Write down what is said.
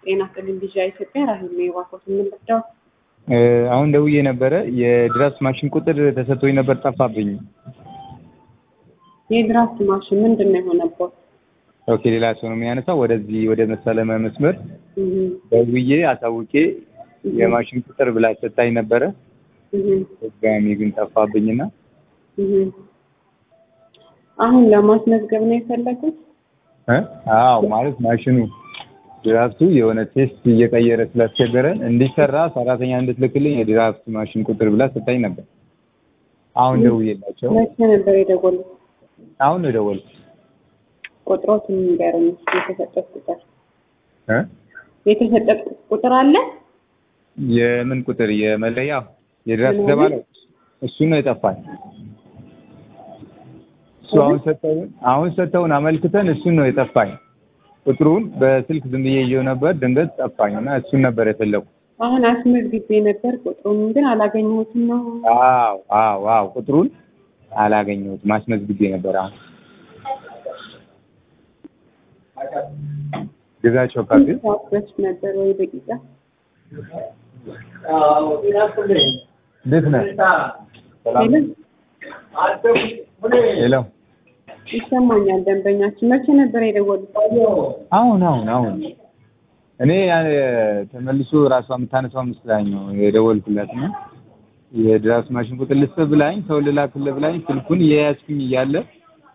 ጤና ይስጥልኝ ልጅ ኢትዮጵያ ራሄል ነው የባኮት የምንረዳው አሁን ደውዬ ነበረ የድራፍት ማሽን ቁጥር ተሰጥቶኝ ነበር ጠፋብኝ። የድራፍት ማሽን ምንድን ነው የሆነበት? ኦኬ ሌላ ሰው ነው የሚያነሳው። ወደዚህ ወደ መሳለመ መስመር እህ ደውዬ አሳውቄ የማሽን ቁጥር ብላ ሰጣኝ ነበረ። እህ ድጋሚ ግን ጠፋብኝና እህ አሁን ለማስመዝገብ ነው የፈለጉት? እ አዎ ማለት ማሽኑ ድራፍቱ የሆነ ቴስት እየቀየረ ስላስቸገረን እንዲሰራ ሰራተኛ እንድትልክልኝ የድራፍት ማሽን ቁጥር ብላ ሰጣኝ ነበር። አሁን ደውዬላቸው መቼ ነበር የደወሉት? አሁን ነው የደወልኩት። ቁጥሮትን ንገረኝ እስኪ የተሰጠት ቁጥር እ የተሰጠት ቁጥር አለ? የምን ቁጥር የመለያ የድራፍት ተባለው እሱ ነው የጠፋኝ። እሱ አሁን ሰጠውን አሁን ሰጠውን አመልክተን እሱን ነው የጠፋኝ። ቁጥሩን በስልክ ዝም ብዬ ይዤው ነበር ድንገት ጠፋኝ እና እሱን ነበር የፈለኩት። አሁን አስመዝግቤ ነበር ቁጥሩን ግን አላገኘሁትም ነው። አዎ አዎ አዎ ቁጥሩን አላገኘሁትም አስመዝግቤ ነበር። አሁን ግዛቸው ካፌ ሰዓት በፊት ነበር ወይ ደቂቃ? እንዴት ነህ? ሄሎ ሄሎ ይሰማኛል። ደንበኛችን መቼ ነበር የደወሉት? አሁን አሁን አሁን እኔ ያ- ተመልሶ ራሷ የምታነሳው መስላኝ ነው የደወልኩላት እና የድራፍት ማሽን ቁጥር ልስጥ ብላኝ ሰው ልላክልህ ብላኝ ስልኩን እየያዝኩኝ እያለ